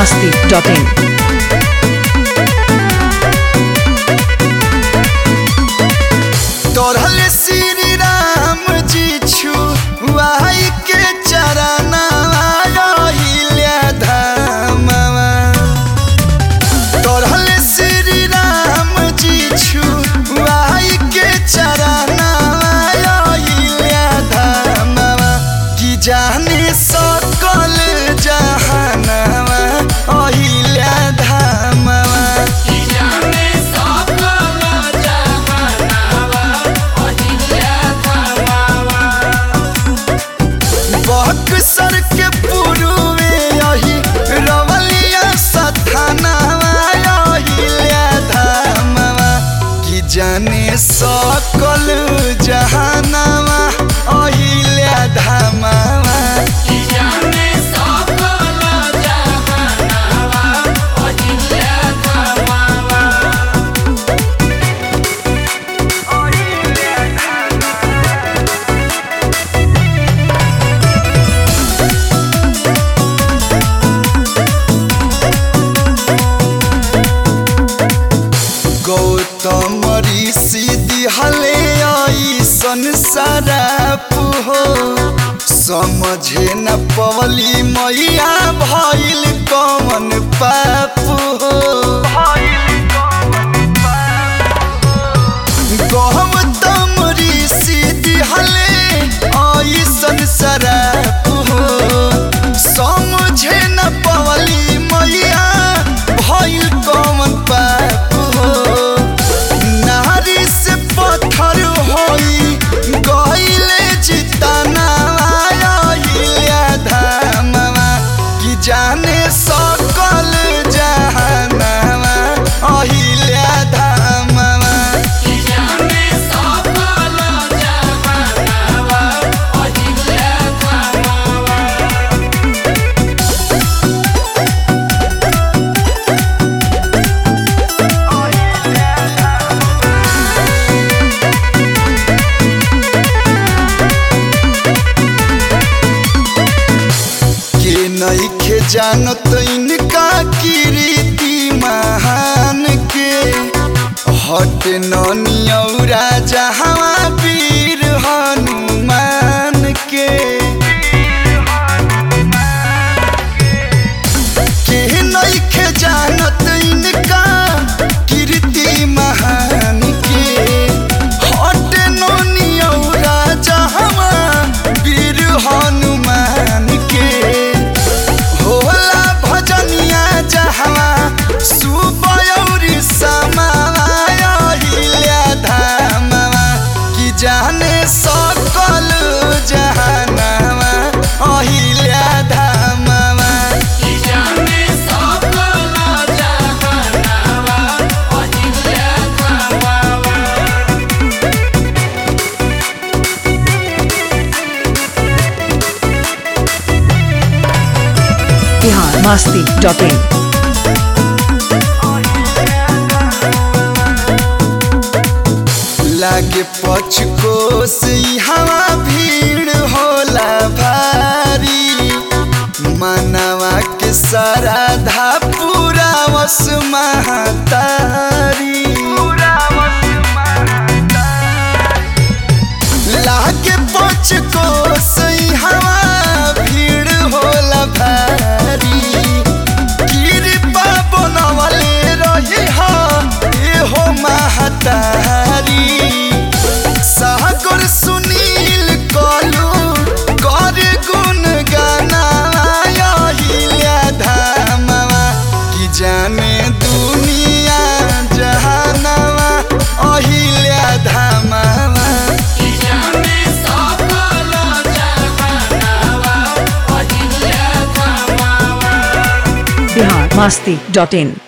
masti.in. तोरल श्री राम जी छुआई के चरना धामवा तोरल श्री राम जी छुआई के चरना धामवा कि जाने सकल जहानवा अहिल्या धामवा बक्सर के पूर्वे यही रवलिया सथानवा अहिल्या धामवा कि जाने सकल जहानवा अहिल्या धामवा गौतम ऋषि दिहले ऐसन सराप हो समझे न पवली मैया भइल कमन पाप हो गौतम ऋषि दिहले ऐसन सराप हो समझे न पवली मैया भइल कमन पाप हो नारी से पत्थर होई गइले जितना आइल्या धामवा कि जाने सकल जहानवा अहिल्या धामवा के नइखे जानत इनका कीर्ति महान के हट नौरा जहाँ वीर हनुमान के के नइखे जानत इनका कीर्ति महान के हट नौरा जहाँ वीर हनुमान के होला भजनिया जहवा सुबयौरी समाया हिल्या धामवा कि जाने सकल जहानवा अहिल्या धामवा Bihar masti.in. लागे पचकोस हवा भीड़ होला भारी मनवा के साराधा पूरा वस महतारी लागे पचकोस हवा भीड़ होला भारी कृपा बनवले रही हा एहो महतारी सागर सुनील कलू कर गुण गाना अहिल्या धामवा कि जाने दुनिया जहानवा अहिल्या धामवा Bihar masti.in.